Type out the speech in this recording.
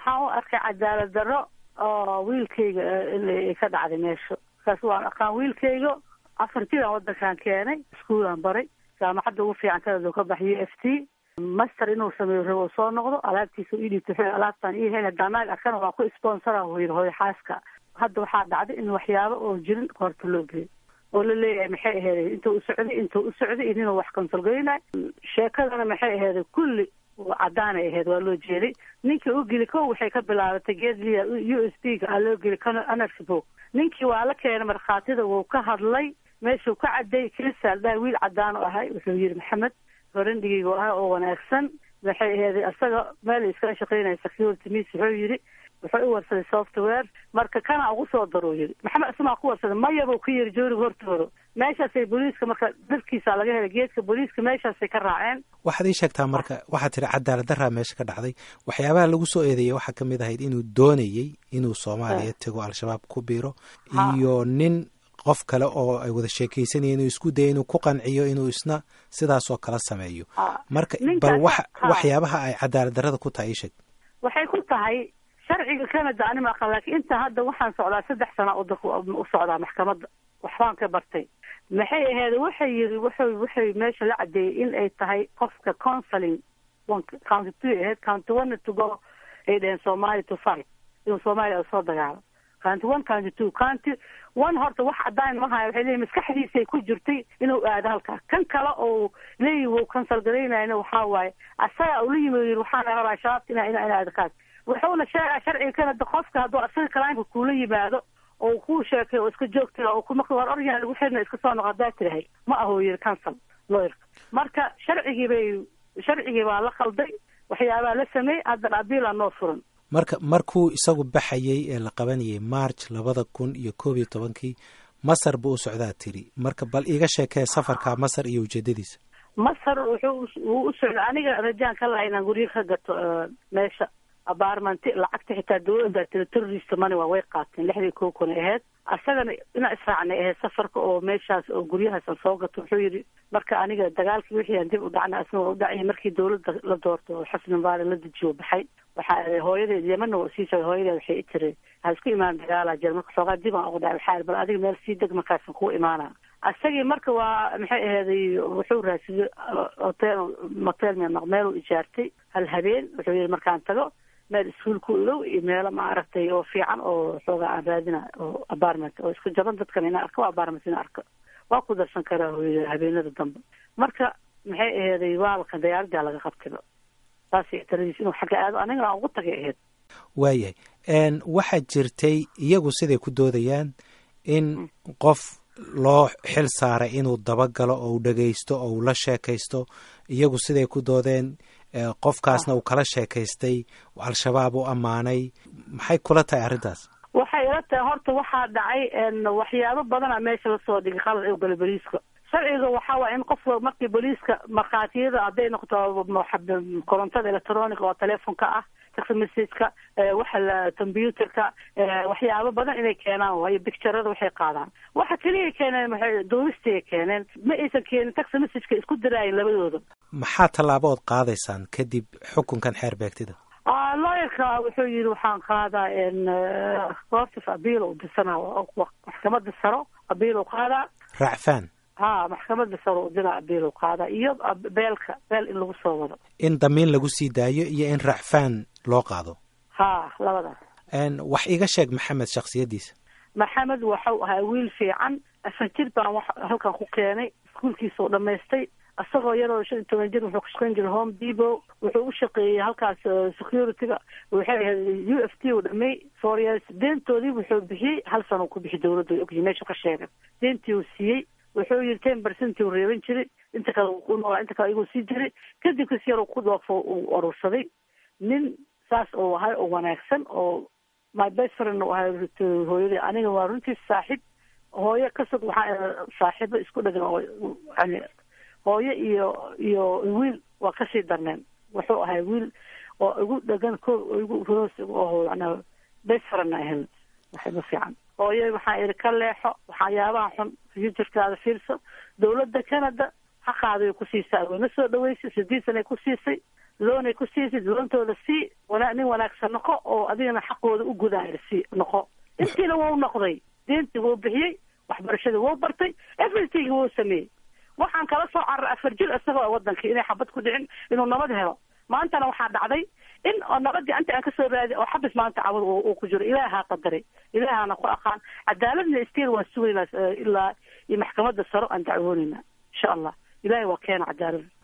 waxaan u arkay cadaalad darro oo wiilkayga in ka dhacday meesha markaas waan aqaan wiilkayga afartidan wadankan keenay iskuulaan baray jaamacadda ugu fiican kanada ka baxay u f t master inuu sameeyo rabo soo noqdo alaabtiisa ii dhiibto wuxuu alaabtaan ii hayn hadaa naag arkana waa ku sponsora hoyr hooyo xaaska hadda waxaa dhacday in waxyaabo oo jirin qoorta loo geeyo oo la leeyahay maxay aheeday intuu u socday intuu u socday idinuu wax konsolgeynay sheekadana maxay aheeday kulli cadaanay aheyd waa loo jeeday ninkii u geli ko waxay ka bilaabatay geedliya u s b ga aa loo geli anarshbo ninkii waa la keenay markhaatida wuu ka hadlay meeshuu ka caday kristal dhaa wiil cadaan u ahay wuxuu yihi maxamed horandhigaygu ahaa oo wanaagsan maxay aheeday isaga meel iskala shaqeynaya security miss wuxuu yihi wuxuu u warsaday software marka kana ugu soo daruu yidhi maxamed ismaa ku warsaday mayabuu ku yiri jooriga hortooda meeshaasay booliiska marka dalkiisa laga helay geedka booliiska meeshaasay ka raaceen waxaad ii sheegtaa marka waxaad tiri cadaalad daraa meesha ka dhacday waxyaabaha lagu soo eedeeyey waxaa kamid ahayd inuu doonayey inuu soomaaliya tego al-shabaab ku biiro iyo nin qof kale oo ay wada sheekaysanayeen inuu isku daya inuu ku qanciyo inuu isna sidaasoo kala sameeyo marka bal wax waxyaabaha ay cadaalad darada ku tahay ii sheeg waxay ku tahay sharciga canada anima aqan laakiin inta hadda waxaan socdaa saddex sana u socdaa maxkamadda waxbaan ka bartay maxay ahayd waxay yiri wuxuu waxay meesha la cadeeyey in ay tahay qofka counseling county two ahayd county one to go ay dheheen somali to five inuu soomaaliya u soo dagaalo county one county two county one horta wax cadaan ma haya waxay leeyihin maskaxdiisay ku jirtay inuu aado halkaa kan kale oo leeyihi wuu cancel garaynayna waxaa waaye asaga ula yimi yiri waxaana rabaa shabaabta ina ina ina aado kaas wuxuuna sheegaa sharciga canada qofka hadduu asaga kalaanka kula yimaado oo kuu sheekay oo iska joogtay oo kumaka war oryan lagu xirna iska soo noqo hadaa tirahay ma ahuu yiri council lawyerka marka sharcigii bay sharcigii baa la qalday waxyaabaa la sameeyey haddana abiilaa noo furan marka markuu isagu baxayey ee la qabanayay march labada kun iyo koob iyo tobankii masar buu u socdaa tiri marka bal iiga sheekee safarka masar iyo ujeedadiisa masar wuxuu wuu u socda aniga rajaan ka laha inaan guryo ka gato meesha abaarmanti lacagta xitaa dawladda tiri terrorist money waa way qaateen lixdii koo kun ahayd asagana inaa israacnay ahayd safarka oo meeshaas oo guryahaasan soo gato wuxuu yidhi marka aniga dagaalkii wixii aan dib u dhacna asna waa u dhacay markii dawladda la doorto oo xasan mubaarek la dejiyo baxay waxaa hooyadeed yemanna waa sii sheegay hooyadeed waxay i tiri ha isku imaan dagaalaa jira marka xoogaa dib aan ugu dhacay waxaa bal adiga meel sii deg markaasan kuu imaana asagii marka waa maxay aheeday wuxuu raadsaday hotel motel meeluu ijaartay hal habeen wuxuu yidhi markaan tago meel iskuolku ilow iyo meelo maaragtay oo fiican oo xoogaa aan raadina oo apartment oo isku jaban dadkan ina arko apartment ina arko waa ku darsan karaa hooyada habeenada dambe marka maxay aheeday waalkan dayaaraddaa laga qabtayba saasay taladiis inuu xagga aado anigana aan ugu tagay ahayd waayahay waxaa jirtay iyagu siday ku doodayaan in qof loo xil saaray inuu dabagalo oo u dhagaysto oo uu la sheekaysto iyagu siday ku doodeen qofkaasna uu kala sheekaystay al-shabaab u ammaanay maxay kula tahay arrintaas waxay ila tahay horta waxaa dhacay waxyaabo badana meesha lasoo dhigay qalad u gala boliiska sharciga waxaa waaya in qofka markii boliiska markhaatiyada hadday noqoto korontada electroniga oo telefonka ah text messageka waxa la computerka waxyaabo badan inay keenaan waayo bicturada waxay qaadaan waxa keliya keeneen maxay duubistay keeneen ma aysan keenin text messageka isku diraayin labadooda maxaa tallaabo ood qaadaysaan kadib xukunkan xeer beegtida looyarka wuxuu yidhi waxaan qaadaa courtif abiil u disana maxkamada saro abiil u qaadaa racfaan ha maxkamada saro udina abiil u qaadaa iyo beelka beel in lagu soo wado in damiin lagu sii daayo iyo in racfaan loo qaado ha labadaas wax iga sheeg maxamed shaksiyadiisa maxamed waxau ahaa wiil fiican afar jir baan wax halkan ku keenay iskuolkiisa u dhamaystay isagoo yaroo shan iyo toban jir wuxuu ka shaqayn jiray home depot wuxuu u shaqeeyey halkaas securityga waxay ahayd u f t u dhamay four years deentoodii wuxuu bixiyey hal sano ku bixi dawladda ogyi meeshu ka sheegay deentii uu siiyey wuxuu yidhi ten percent uu reeban jiray inta kale u noolaa inta kale iguu sii jiray kadib kas yar ku dhoofo uu urursaday nin saas oo ahay oo wanaagsan oo my best friend u ahay hooyadii aniga waa runtii saaxiib hooyo kasog waxaa saaxiibo isku dhagan oo yani hooyo iyo iyo wiil waa kasii darneen wuxuu ahay wiil oo igu dhagan ko igu hoos oo yana best friend ahayn waxba fiican hooyo waxaa ihi ka leexo waxyaabaha xun futurkaada fiirso dawladda canada xaqaaday ku siisay wayna soo dhaweysay sideed sanay ku siisay loonay ku siisid loontooda sii wana nin wanaagsan noqo oo adigana xaqooda u gudaaya sii noqo intiina wuu noqday diintii wuu bixiyey waxbarashadii wuu bartay everything wuu sameeyey waxaan kala soo cararay afar jir isagoo wadankii inay xabad ku dhicin inuu nabad helo maantana waxaa dhacday in oo nabadii anta aan kasoo raadi oo xabis maanta cawad uu ku jiro ilaahaa qadaray ilaahana ku aqaan cadaaladna istiil waan sugaynaa ilaa iyo maxkamadda saro aan dacwoonayna insha allah ilahay waa keena cadaalada